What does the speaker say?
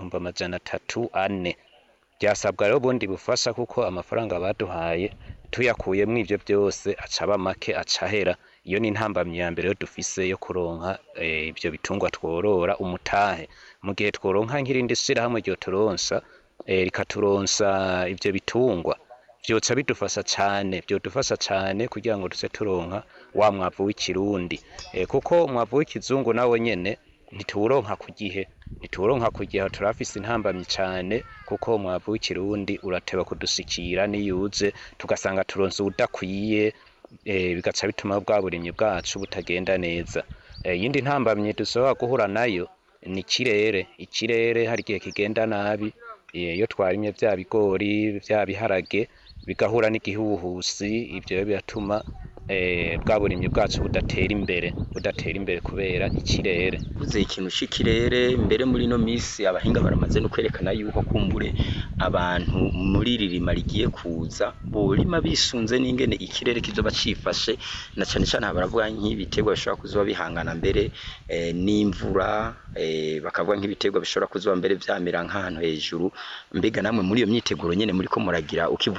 ibihumbi amajana atatu ane byasabwa rero ubundi bufasha kuko amafaranga baduhaye tuyakuyemwo ivyo byose acaba make acahera iyo ni intambamyi ya mbere yo dufise yo kuronka eh, ivyo bitungwa tworora umutahe mu gihe tworonka nk'irindi shirahamwe ryo turonsa eh, rikaturonsa ivyo bitungwa vyoca bidufasha cane vyodufasha cane kugira ngo tuze turonka wa mwavu w'ikirundi eh, kuko umwavu w'ikizungu nawo nyene ntituwuronka ku gihe ntituwuronka ku gihe turafise intambamyi cane kuko umwavu w'ikirundi urateba kudushikira niyuze tugasanga turonse uwudakwiye eh, bigaca bituma bwa burimyi bwacu butagenda neza Eh, iyindi ntambamyi dushobora guhura nayo ni ikirere ikirere hari igihe kigenda nabi eh, iyo twarimye vya bigori vya biharage bigahura n'igihuhusi ivyo rero biratuma eh, bwa burimyi bwacu budatera imbere budatera imbere kubera ikirere uvuze ikintu c'ikirere mbere muri ino misi abahinga baramaze no kwerekana yuko kumbure abantu muri iri rima rigiye kuza borima bisunze n'ingene ikirere kizoba cifashe na cane cane aha baravuga nk'ibiterwa bishobora kuzoba bihangana mbere eh, n'imvura eh, bakavuga nk'ibiterwa bishobora kuzoba mbere vyamera nk'ahantu hejuru mbega namwe muri iyo myiteguro nyene muriko muragira ukivuga